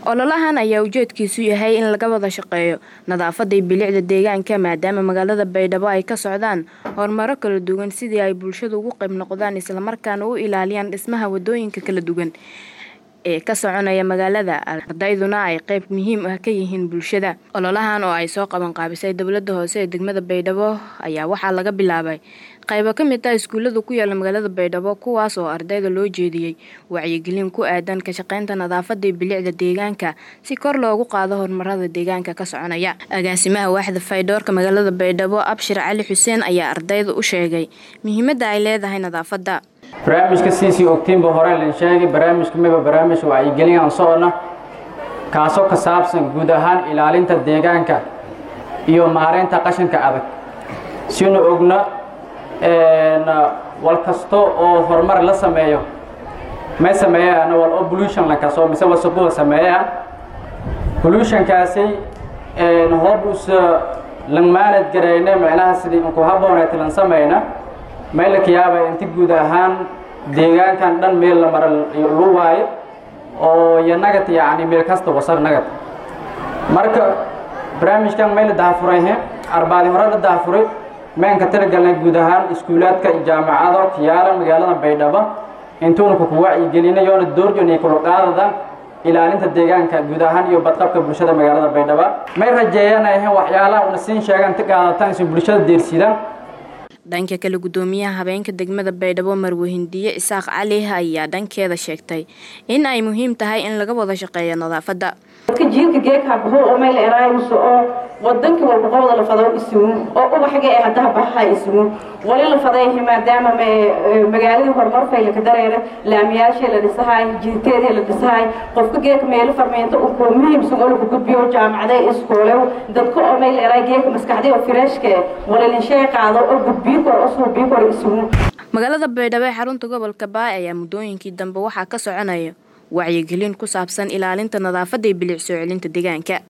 ololahan ayaa ujeedkiisu yahay in laga wada shaqeeyo nadaafada iyo bilicda deegaanka maadaama magaalada baydhabo ay ka socdaan horumaro kala duwan sidii ay bulshadu ugu qayb noqdaan islamarkaana u ilaaliyaan dhismaha wadooyinka kala duwan ee ka soconaya magaalada ardayduna ay qayb muhiim ah ka yihiin bulshada ololahan oo ay soo qaban qaabisay dowlada hoose ee degmada baydhabo ayaa waxaa laga bilaabay qaybo ka mid ah iskuullada ku yaala magaalada baydhabo kuwaas oo ardayda loo jeediyey wacyigelin ku aadan ka shaqeynta nadaafada iyo bilicda deegaanka si kor loogu qaado horumarada deegaanka ka soconaya agaasimaha waaxda faydhoorka magaalada baydhabo abshir cali xuseen ayaa ardayda u sheegay muhiimada ay leedahay nadaafada barnaamijka siisii ogtiinba hore lan sheegay barnaamijka miba barnaamij wacyigelin aan socona kaasoo ka saabsan guud ahaan ilaalinta deegaanka iyo maareynta qashinka adag sinu ogna wal kasto oo horumar la sameeyo may sameeyaan wal oo pollution la kaso mise wasaqooda sameeyaan pollutionkaasi hoob us langmaanad garayna macnaha sidii inku habooneeta lan samayna may la kayaaba inti guud ahaan deegaankan dhan meel la mara lu waayo oo iyo nagad yacni meel kasta wasaq nagad marka barnaamijkan may la dahafuray arbaadi hore la dahafuray mayn ka talagalnay guud ahaan iskuulaadka jaamacado kiyaala magaalada baydhabo intuuna kuku wacyigelinayoona doorjoonay kula qaadada ilaalinta deegaanka guud ahaan iyo badqabka bulshada magaalada baydhabo may rajeeyanayahen waxyaalaha una siin sheegaan ti qaadataan si bulshada deersidaan dhanka kale gudoomiyaha habeenka degmada baydhabo marwahindiye isaaq cali ayaa dhankeeda sheegtay in ay muhiim tahay in laga wada shaqeeyo nadaafada dadka jiilka geeka baxo oo meel eraayuso oo wadanka walba qobda la fado isugu oo ubaxga ee haddaha baxaa isugu wali la faday maadaama magaaladii horumar fayla ka dareera laamiyaashii la dhisahay jiiteedii la dhisahay qofka geeka meelo farmeento uu ku muhiimsan oo lagu gudbiyo jaamacada iskoole dadka oo meel eraay geeka maskaxdii oo fireeshka walilinshee qaado oo gudbiyo kor oo suubiyo kor isugu magaalada baydhabo ee xarunta gobolka baay ayaa muddooyinkii dambe waxaa ka soconaya wacyigelin ku saabsan ilaalinta nadaafada iyo bilic soo celinta deegaanka